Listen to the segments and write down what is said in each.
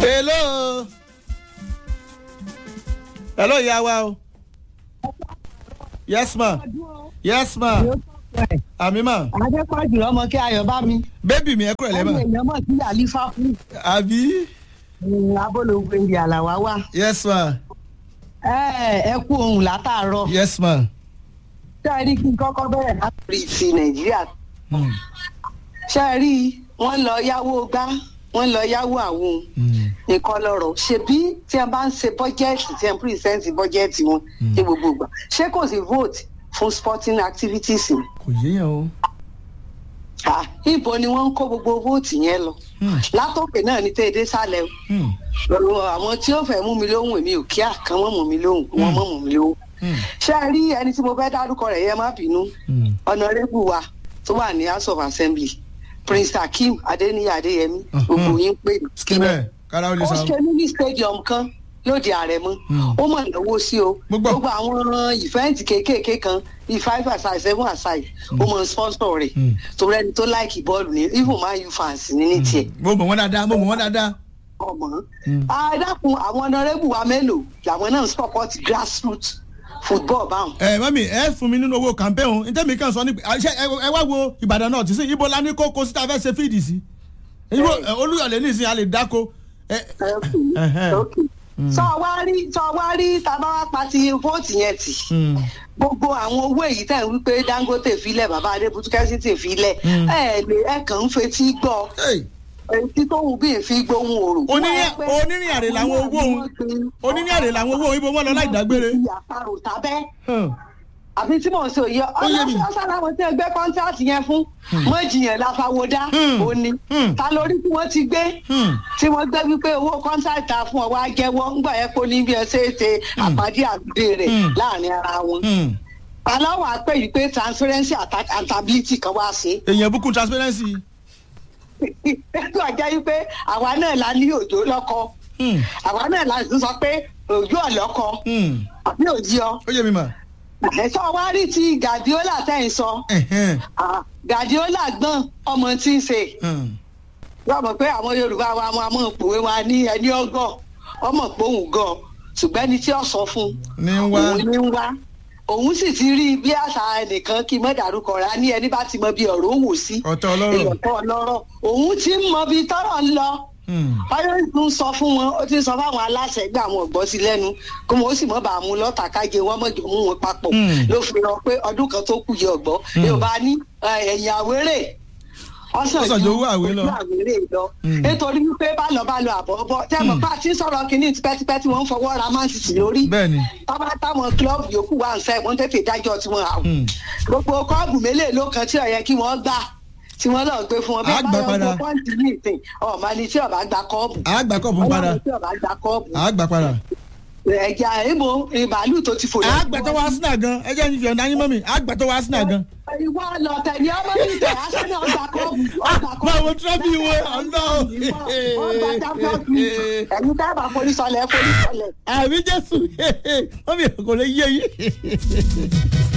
hello hello ìyá wa o yes ma yes ma àmì ma adépọ̀jù ọmọ kí ayọ̀ bá mi. bébì mi ẹ kúrò lẹ́mà ọmọ èèyàn mọ̀ sí àlífà fún àbí abólógbé ìdí àlàwá wà. yes ma ẹ ẹ kú ohun látàárọ̀. yes ma. ṣé ẹ rí kí n kọ́kọ́ bẹ̀rẹ̀ láti ti nàìjíríà. Hmm. ṣé ẹ rí wọ́n lọ yáwó gbá wọ́n lọ yáwó àwọn Hmm. nǹkan lọ́rọ̀ ṣebí tí wọ́n bá ń ṣe bọ́jẹ́ẹ̀tì tí wọ́n pírísẹ́ǹtì bọ́jẹ́ẹ̀tì wọn ní gbogbo ìgbà ṣé kò sí vote fún sporting activities ni. kò yéèyàn o. Ah, ibo ni wọ́n ń kó gbogbo vóòtì yẹn lọ Hmm. látòkè náà ní tẹ́ẹ̀dé sálẹ̀ o Hmm. Ọ̀rọ̀ àwọn tí ó fẹ́ mú mi lóhùn èmi ò kíá kan wọ́n mú mi lóhùn wọ́n mọ̀ mú mi lóhùn. Hmm. ṣé ẹ rí ẹni tí mo fẹ́ dárúkọ rẹ̀ yẹn má bínú Hmm. ọ̀nàrẹ́bù wa tó wà ní house of assembly prince akeem adeniyi adeyemi Mhm. gbogbo yín pè mí. skibẹ kára ó lè ó sa. ṣe mini stadium kan lóde àrẹ̀mọ Hmm. ó mọ̀ náwó sí o Mo gbọ́. gbogbo àwọn ìfẹ́ǹtì kéékèèké kan bíi five aside seven aside ó mọ̀ sponsor rẹ̀ Hmm. torí ẹni tó láìkì bọ́ọ̀lù ní even man u fans ní ní tiẹ̀ mo mọ̀ wọ́n dáadáa mo mọ̀ wọ́n dáadáa. ọmọ Hmm. adákun àwọn ọ̀nàrẹ́bù wa mélòó làwọn náà ń support grassroots football báwọn. ẹ mami ẹ fún mi nínú owó campaign o ntẹ́mi kan sọ ní ṣe ẹ wá wo ìbàdàn náà tí sí ibo la ní kókó síta fẹ́ ṣe fíìdì sí ibo ẹ, olúyọ̀lé nísìnyí a lè dáko. ẹ, Ẹhẹ́. sọ wá rí sọ wá rí tábà wá pa ti vóòtù yẹn tì hmm. gbogbo àwọn owó èyí tẹ̀ ń wípé dangote filẹ̀ bàbá adébútú kẹ́sìtì filẹ̀ Mm. ẹ lè ẹ kàn ń fetí gbọ́ Hey, etí tó wù bí n fi gbóhùn òrò. Onírìn- onírìn àrè làwọn owó òun. onínú àrè làwọn owó ibo wọn lọ láì dágbére. àparò tábẹ́ Hmm. àbí tí mò ń sọ yẹ yé mi. ọlọ́sàn láwọn tí wọ́n gbé kọ́ńtáàtì yẹn fún mọ́jìyàn láfàwọ́dá Hmm. òní Hmm. ta lórí tí wọ́n ti gbé Hmm. tí wọ́n gbé wípé owó kọ́ńtáàtì ta fún ọ wá jẹ́wọ́ ńgbà yẹn kó ní bí ẹ ṣe é ṣe àpàdé àgbè rẹ̀ Hmm. láàrin ara wọn. Hmm. aláwọ̀ àpè yìí pé transparency and accountability kan wá sí. èèyàn bukú transparency. ètò àjẹ́ yìí pé àwa náà la ní òjò lọ́kọ Hmm. àwa náà la sì sọ pé òjò ọ̀lọ́kọ Hmm. àbí òjì ọ. ó yé mi mà. ẹ̀sọ́ wa rí ti Guardiola tẹ̀ ń sọ. Ẹ̀hẹ́n. Ah, Guardiola gbọ́n ọmọ tí ń ṣe Hmm. wọ́n mọ̀ pé àwọn Yorùbá wa máa mọ̀ pòwe wa ní ẹni ọgọ́ ọmọ pòun gan ṣùgbọ́n ẹni tí ó sọ fún ní ń wá. òun ní ń wá òun sì ti rí bí àṣà ẹnìkan kí mọ́ dárúkọ rẹ̀ á ní ẹni bá ti mọ bí ọ̀rọ̀ òun sí ọ̀tọ̀ ọlọ́rọ̀. èèyàn tó ọlọ́rọ̀ òun ti ń mọ bí tọ́rọ̀ ń lọ Hmm. báyọ̀ ń sọ fún wọn ó ti ń sọ fáwọn aláṣẹ gbé àwọn ọ̀gbọ́n sí lẹ́nu kó wọn ó sì mọ́ bá a mú lọ́tà kájé wọn mọ̀jọ mú wọn papọ̀ Hmm. ló fi hàn pé ọdún kan tó kù yẹ ọ̀gbọ́n yorùbá ní eh, ẹ̀yìn àwérè Ọ̀sán ju owó àwé lọ. ojú àwérè lọ Hmm. nítorí wípé bá lọ bá lọ àbọ̀ bọ́ tẹ́mọ̀ bá a ti ń sọ̀rọ̀ kínní tipẹ́tipẹ́ tí wọ́n ń fọwọ́ ra Man City lórí bẹ́ẹ̀ni. tọ́ba táwọn kílọ̀bù yòókù wà ń fẹ́ wọ́n tètè dájọ́ tiwọn àwọn Hmm. gbogbo kọ́ọ̀bù mélòó ló kan tí ó yẹ kí wọ́n gbà tí wọ́n lọ gbé fún wọn Á gbà padà. gbọ́ pọ́ǹtì ní ìsìn ọ̀ma ni tí ọba gba kọ́ọ̀bù àgbà kọ̀ fún padà. ọlọ́run tí ọba gba kọ́ọ̀bù àgbà padà. ẹ̀já ìbò ìbàálù tó ti fò lọ. àgbà tó wá sínú àgàn ẹ jẹ́ ìfẹ́ ọ̀dà yín mọ́ mi àgbà tó wá sínú àgàn. ìwọ lọ tẹ̀lé ọmọ mi tẹ̀ aṣọ́nà ọgbà kọ́ọ̀bù ọgbà kọ́ọ̀bù. máa wo tírọ́fì wo ọ̀nà. ọgbà champions league ẹ̀yin dábàá forísọlẹ̀ forísọlẹ̀. àbí jésù wọ́n mi kò lè yé yín.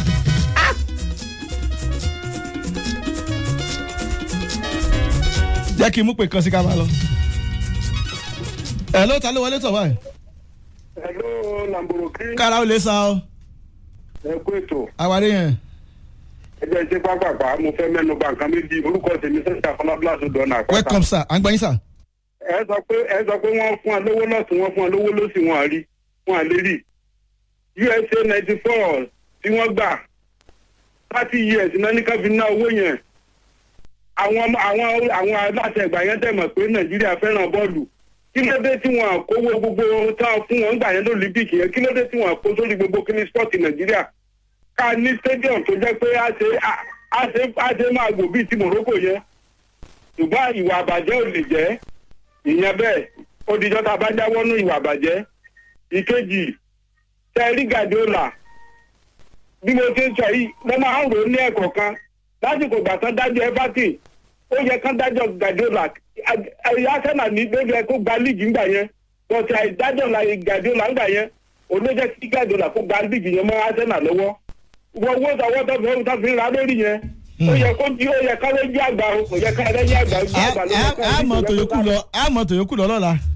jẹ́ kí n mú pé kan sí ká máa lọ. ẹ̀ ló ta ló wọlé tọ̀ báyìí. Hello, Lamboroki. kára ó lè sa ọ Ẹ kú ètò. àwárí yẹn. Ẹ jẹ́ ṣe pápápá, mo fẹ́ mẹ́nu bà nǹkan méjì. Orúkọ tèmi sẹ́sà Fọlábílàsù Dọ́nà Àpáta. welcome sir àgbáyé sir. Ẹ sọ pé ẹ sọ pé wọ́n fún wa lówó lọ́sùn, wọ́n fún wa lówó lọ́sì wọn àrí, wọn àlè rí. USA ninety four tí wọ́n gbà thirty years náà ní ká fi ná owó yẹn. Àwọn ọmọ- àwọn àwọn aláṣẹ ìgbà yẹn tẹ̀ mọ̀ pé Nàìjíríà fẹ́ràn bọ́ọ̀lù. Kí ló dé tí wọ́n kówó gbogbo táwọn fún wọn gbà yẹn lólíbìkì yẹn? Kí ló dé tí wọ́n kó sórí gbogbo kíní spọ́ọ̀tì Nàìjíríà? ká ní stadium tó jẹ́ pé a ṣe a ṣe a ṣe máa gbò bíi ti Morocco yẹn ṣùgbọ́n ìwà àbàjẹ́ ò lè jẹ́ ìyẹn bẹ́ẹ̀ ó dijọ́ tá a bá jáwọ́ nú ìwà àbàjẹ́ ìkejì tẹ́rí Guardiola bí mo ti ń sọ yìí mo máa ń rò ó ní ẹ̀kọ́ kan lásìkò ìgbà tán dájọ́ Everton ó yẹ kán dájọ́ Guardiola ẹ̀yà Arsenal ní bébí ẹ kó gba líìgì ńgbà yẹn bọ́tí àìdájọ́ la Guardiola ńgbà yẹn òun ló jẹ́ kí Guardiola kó gba líìgì yẹn mọ́ Arsenal lọ́wọ́ wọ owó tọwọ́ tó fi tó fi ra lórí yẹn ó yẹ kó di ó yẹ ká lójú àgbà o kò yẹ ká lẹ́yìn àgbà ojú àgbà ló yẹ ká àmọ̀ tòyókù lọ àmọ̀ tòyókù lọ lọ́la.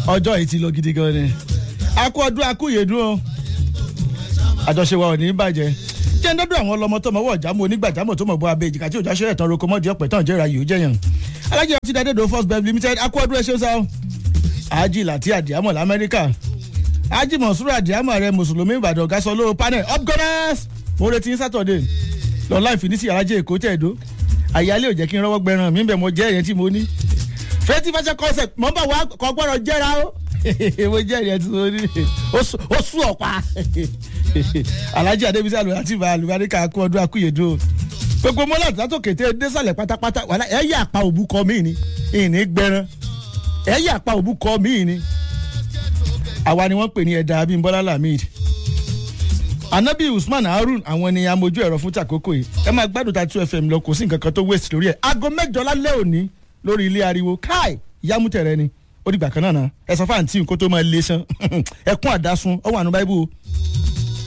ọjọ́ yìí ti lọ gidi gan ni akú ọdún akú yèdún o àjọṣe wa ò ní bàjẹ́ jẹ́ ńdọ́dọ̀ àwọn ọlọmọ tó mọ̀wọ́ ọ̀jàmọ́ onígbàjámọ̀ tó mọ̀ bọ́ abẹ́ èjìká tí òjá ṣe ẹ̀tàn roko mọ́dí ọ̀pẹ̀ tán jẹ́ra yìí ó jẹ́yàn alájẹ ọtí dáadédo first bev limited akú ọdún ẹṣẹ́ sá ají láti àdìámọ̀ lamẹ́ríkà ají mọ̀súrù àdìámọ̀ rẹ mùsùlùmí ìbàdàn gasọ lówó panel up gunners mo retí saturday lọ́nà ìfinísì alájẹ èkó tẹ̀dó àyálé ò jẹ́ kí n rọ́wọ́ gbẹran mi bẹ̀ mo jẹ́ ẹ̀yẹn tí mo ní fẹ́tí fashion concept mọ̀ n bá wa kọ́ gbọ́dọ̀ jẹ́ra o mo jẹ́ ẹ̀yẹn tí mo ní ó sún ọ̀pá alhaji adébísí àlùbáríkà àlùbáríkà kú ọdún akúyèdú o gbogbo mọ́lá tó kété désàlẹ̀ pátápátá wàhálà ẹ̀ yà pa òbú kọ́ mí ni ìní gbẹran ẹ̀ yà pa òbú kọ́ mí ni àwa ni wọ́n pè ní ẹ̀dá abímbọ́lá lamid anabi usman harun àwọn ni amójú ẹ̀rọ fún tàkókò yìí ẹ máa gbádùn ta two fm lọ kò sí nǹkan kan tó waste lórí ẹ̀ aago mẹ́jọ lálẹ́ òní lórí ilé ariwo káì ìyámútẹ̀rẹ́ ni ó dìgbà kan náà náà ẹ sọ fáǹtì nǹkó tó máa lé sán ẹkún àdásùn ọwọ́ àánú báíbù